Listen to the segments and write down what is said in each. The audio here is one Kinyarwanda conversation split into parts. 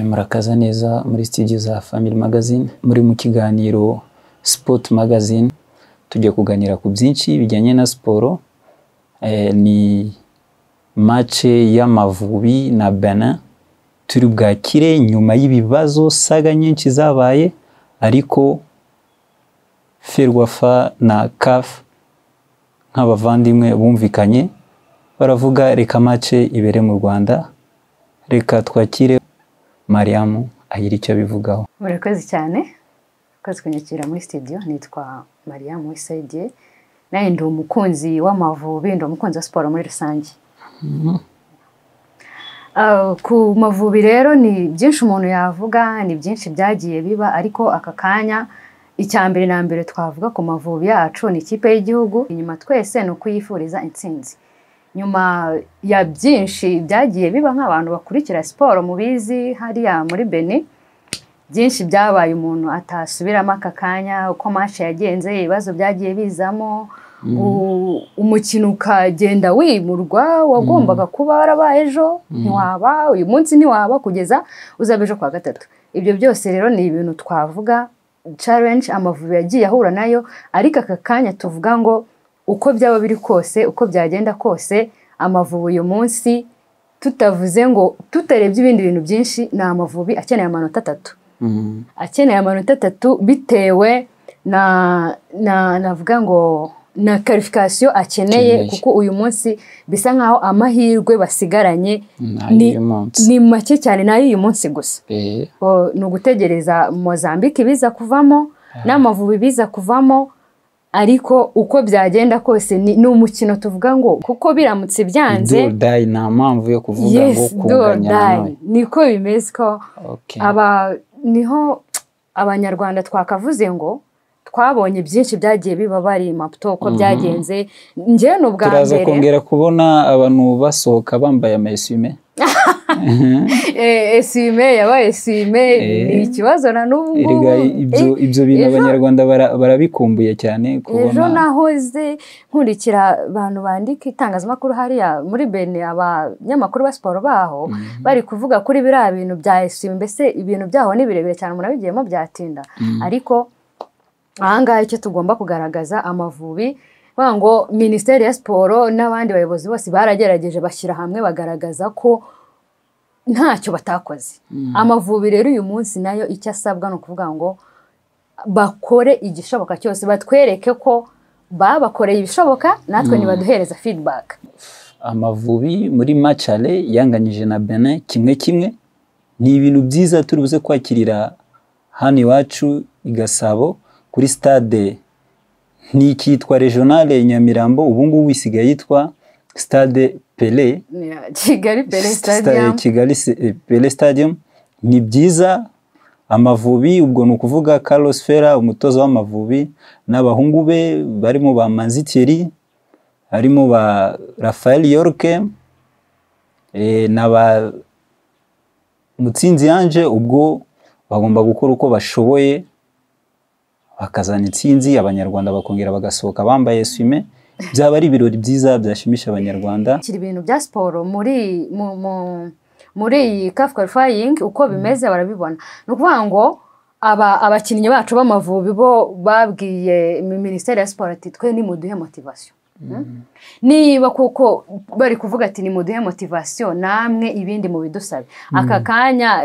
murakaza neza muri studio za Family Magazine muri mu kiganiro Sport Magazine tugiye kuganira ku byinshi bijyanye na siporo ni mace y'Amavubi na Benin turi bwakire nyuma y'ibibazo saga nyinshi zabaye ariko Ferwafa na CAF nk'abavandimwe bumvikanye baravuga reka mace ibere mu Rwanda reka twakire mariyamu agira icyo abivugaho murakoze cyane murakoze kunyakira muri studio nitwa mariyamu wisayidiye nawe ndi umukunzi w'amavubi ndi umukunzi wa siporo muri rusange ku mavubi rero ni byinshi umuntu yavuga ni byinshi byagiye biba ariko aka kanya icya mbere na mbere twavuga ku mavubi yacu ni ikipe y'igihugu inyuma twese ni ukuyifuriza intsinzi nyuma ya byinshi byagiye biba nk'abantu bakurikira siporo mubizi hariya muri beni byinshi byabaye umuntu atasubiramo aka kanya uko manshi yagenze ibibazo byagiye bizamo umukino ukagenda wimurwa wagombaga kuba warabaye ejo ntiwaba uyu munsi ntiwaba kugeza uzaba ejo kwa gatatu ibyo byose rero ni ibintu twavuga challenge amavubi yagiye ahura nayo ariko aka kanya tuvuga ngo uko byaba biri kose uko byagenda kose amavubi uyu munsi tutavuze ngo tutarebye ibindi bintu byinshi ni amavubi akeneye amanota atatu akeneye amanota atatu bitewe na navuga ngo na karifikasiyo akeneye kuko uyu munsi bisa nkaho amahirwe basigaranye ni make cyane ni ay'uyu munsi gusa ni ugutegereza mozambique ibiza kuvamo n'amavubi biza kuvamo ariko uko byagenda kose ni umukino tuvuga ngo kuko biramutse byanze dodayi ni mpamvu yo kuvuga ngo kunganya nawe niko bimeze ko niho abanyarwanda twakavuze ngo twabonye byinshi byagiye biba bari maputo uko byagenze njyewe ni ubwa mbere turaza kongera kubona abantu basohoka bambaye amesume esime yaba esime ni ikibazo na n'ubu ngubu ibyo bintu abanyarwanda barabikumbuye cyane ejo nahoze nkurikira abantu bandika itangazamakuru hariya muri bene abanyamakuru ba siporo baho bari kuvuga kuri biriya bintu bya esime mbese ibintu byaho ni birebire cyane umuntu abigiyemo byatinda ariko ahangaha icyo tugomba kugaragaza amavubi ngo minisiteri ya siporo n'abandi bayobozi bose baragerageje bashyira hamwe bagaragaza ko ntacyo batakoze amavubi rero uyu munsi nayo icyo asabwa ni ukuvuga ngo bakore igishoboka cyose batwereke ko babakoreye ibishoboka natwe ntibaduhereza fidibaka amavubi muri macare yanganyije na bene kimwe kimwe ni ibintu byiza turi buze kwakirira hano iwacu i gasabo kuri sitade ni ikitwa regionale nyamirambo ubu ngubu isigaye yitwa stade pele kigali pele stadium kigali pele stadium ni byiza amavubi ubwo ni ukuvuga carlos fera umutoza w'amavubi n'abahungu be barimo ba manzitieri harimo ba rafael yorke na ba mutsinzi yanje ubwo bagomba gukora uko bashoboye bakazana intsinzi abanyarwanda bakongera bagasohoka bambaye swime byaba ari ibirori byiza byashimisha abanyarwanda kiri ibintu bya siporo muri muri iyi kafu karifayingi uko bimeze barabibona ni ukuvuga ngo abakinnyi bacu b'amavubi bo babwiye minisiteri ya siporo ati twe nimuduhe motivasiyo niba kuko bari kuvuga ati nimuduhe motivasiyo namwe ibindi mu bidusabe aka kanya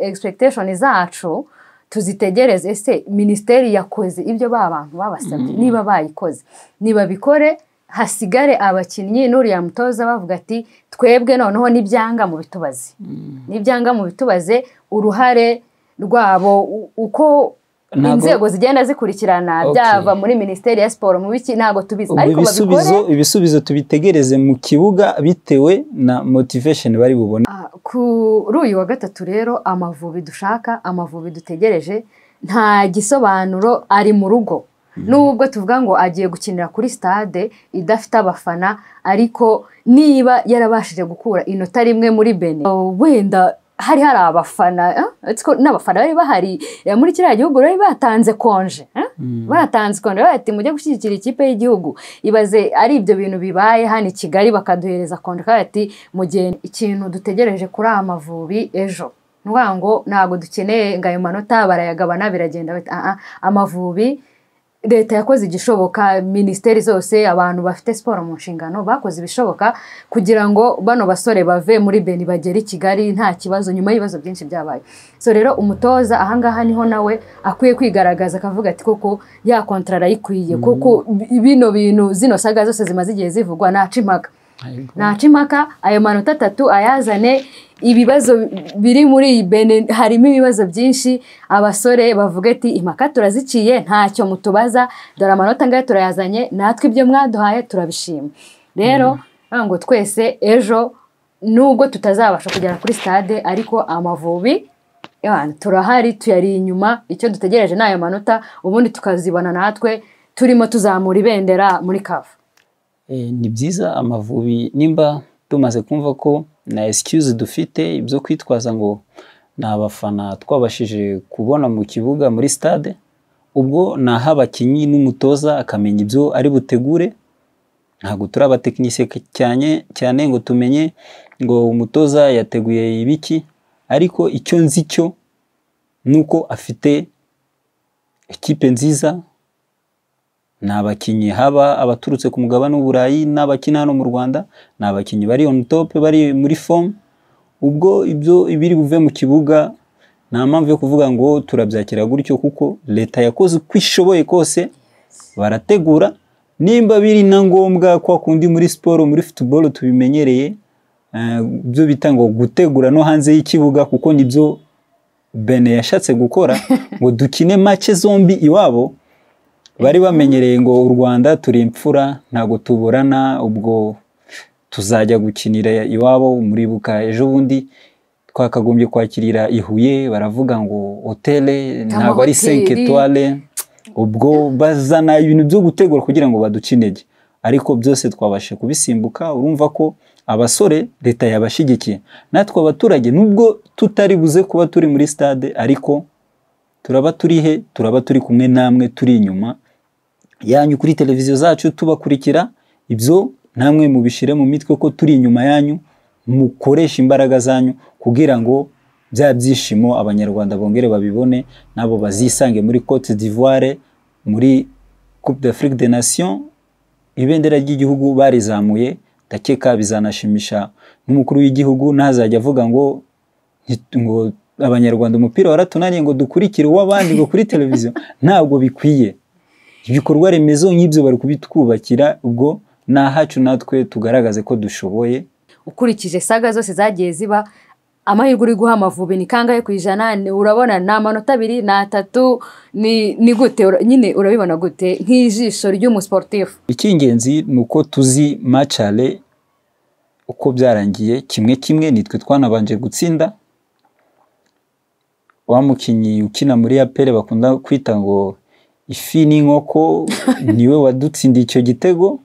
egispekitesheni zacu tuzitegereze ese minisiteri yakoze ibyo ba bantu babasabye niba bayikoze nibabikore hasigare abakinnyi n'uriya mutoza bavuga ati twebwe noneho n'ibyanga mu bitubaze n'ibyanga mu bitubaze uruhare rwabo uko inzego zigenda zikurikirana byava muri minisiteri ya siporo mu biki ntabwo tubizi ariko babikore ibisubizo tubitegereze mu kibuga bitewe na motivesheni bari bubone kuri uyu wa gatatu rero amavubi dushaka amavubi dutegereje nta gisobanuro ari mu rugo nubwo tuvuga ngo agiye gukinira kuri stade idafite abafana ariko niba yarabashije gukura inota rimwe muri bene wenda hari hari abafana n'abafana bari bahari muri kiriya gihugu bari batanze konje batanze konje bati mujye gushyigikira ikipe y'igihugu ibaze ari ibyo bintu bibaye hano i kigali bakaduhereza konje kandi ati mu gihe ikintu dutegereje kuri aya mavubi ejo ni ukuvuga ngo ntabwo dukeneye ngo ayo manota barayagabana biragenda bita "Ah, ah, amavubi leta yakoze igishoboka minisiteri zose abantu bafite siporo mu nshingano bakoze ibishoboka kugira ngo bano basore bave muri beni bagere i kigali nta kibazo nyuma y'ibibazo byinshi byabaye so rero umutoza ahangaha niho nawe akwiye kwigaragaza akavuga ati koko ya kontara arayikwiye kuko bino bintu zino saga zose zimaze igihe zivugwa ntaca impaka ntaca impaka ayo manota atatu ayazane ibibazo biri muri iyi bene harimo ibibazo byinshi abasore bavuga ati impaka turaziciye ntacyo mutubaza dore amanota ngaya turayazanye natwe ibyo mwaduhaye turabishima rero navuga ngo twese ejo nubwo tutazabasha kugera kuri stade ariko amavubi yeah, turahari tuyari inyuma icyo dutegereje ni ayo manota ubundi tukazibona natwe turimo tuzamura ibendera muri kavu Eh, ni byiza amavubi nimba tumaze kumva ko na excuse dufite ibyo kwitwaza ngo ni abafana twabashije kubona mu kibuga muri stade ubwo ni aho abakinnyi n'umutoza akamenya ibyo ari butegure ntabwo turi abatekinisiye cyane cyane ngo tumenye ngo umutoza yateguye ibiki ariko icyo nzi cyo ni uko afite ikipe nziza ni abakinnyi haba abaturutse ku mugabane w'uburayi n'abakina hano mu rwanda ni abakinnyi bari on top bari muri fomu ubwo ibyo ibiri buve mu kibuga nta mpamvu yo kuvuga ngo turabyakira gutyo kuko leta yakoze uko ishoboye kose barategura nimba biri na ngombwa kwa kundi muri siporo muri futuboro tubimenyereye eh, byo bita ngo gutegura no hanze y'ikibuga kuko nibyo bene yashatse gukora ngo dukine make zombi iwabo bari bamenyereye ngo u rwanda turi imfura ntabwo tuburana ubwo tuzajya gukinira iwabo muribuka ejo bundi twakagombye kwakirira i huye baravuga ngo hotele ntabwo ari Amahoteli. senke etware ubwo bazana ibintu byo gutegura kugira ngo baducinege ariko byose twabashe kubisimbuka urumva ko abasore leta yabashyigikiye natwe abaturage nubwo tutari buze kuba turi muri stade ariko turaba turi he turaba turi kumwe namwe turi inyuma yanyu kuri televiziyo zacu tubakurikira ibyo namwe mubishyire mu mitwe ko turi inyuma yanyu mukoresha imbaraga zanyu kugira ngo bya byishimo abanyarwanda bongere babibone nabo bazisange muri cote d'ivoire muri coupe d'afrique des nations ibendera ry'igihugu barizamuye ndakeka bizanashimisha n'umukuru w'igihugu ntazajya avuga ngo nti- ngo abanyarwanda umupira waratunaniye ngo dukurikire uw'abandi ngo kuri televiziyo ntabwo bikwiye ibikorwa remezo nk'ibyo bari kubitwubakira ubwo ni ahacu natwe tugaragaze ko dushoboye ukurikije saga zose zagiye ziba amahirwe uri guha amavubi ni kangahe ku ijana Ni- urabona ni amanota abiri ni atatu ni ni gute Ura- nyine urabibona gute nk'ijisho ry'umusiporutifu icy'ingenzi ni uko tuzi macare uko byarangiye kimwe kimwe nitwe twanabanje gutsinda wa mukinnyi ukina muri apele bakunda kwita ngo ifi n'inkoko niwe wadutsindiye icyo gitego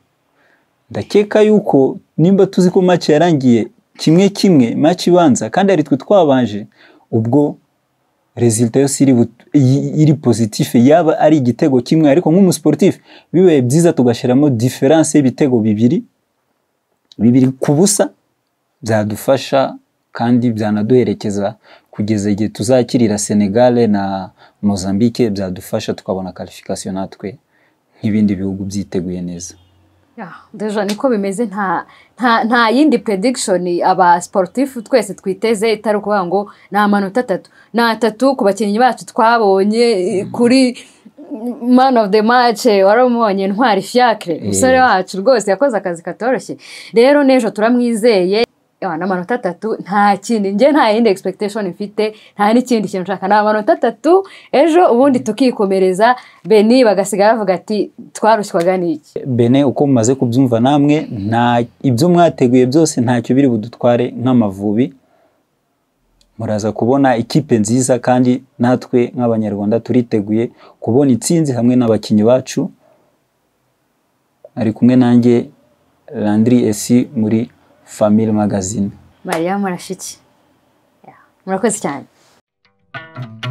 ndakeka yuko nimba tuzi ko match yarangiye kimwe kimwe match ibanza kandi ari twe twabanje ubwo resulta yose iri, but- i- iri positif yaba ari igitego kimwe ariko nk'umusiporutifu bibaye byiza tugashyiramo diferanse y'ibitego bibiri bibiri ku busa byadufasha kandi byanaduherekeza kugeza igihe tuzakirira Senegal na Mozambique byadufasha tukabona qualification natwe nk'ibindi bihugu byiteguye neza deja niko bimeze nta nta nta yindi predikishoni aba siporutifu twese twiteze itari ukuvuga ngo ni amanota atatu ni atatu ku bakinnyi bacu twabonye eh, kuri man of the match wari umubonye ntwari fiacre umusore wacu rwose yakoze akazi katoroshye rero n'ejo turamwizeye Ewa, ni amanota atatu nta kindi njye nta yindi expectation mfite nta n'ikindi kintu nshaka ni amanota atatu ejo ubundi tukikomereza beni bagasigara bavuga ati twarushywaga n'iki bene uko mumaze kubyumva namwe nta ibyo mwateguye byose ntacyo biri budutware nk'amavubi muraza kubona ikipe nziza kandi natwe nk'abanyarwanda turiteguye kubona intsinzi hamwe n'abakinnyi bacu ari kumwe nanjye Landry esi muri family magazine mariya murashiki Yeah. murakoze cyane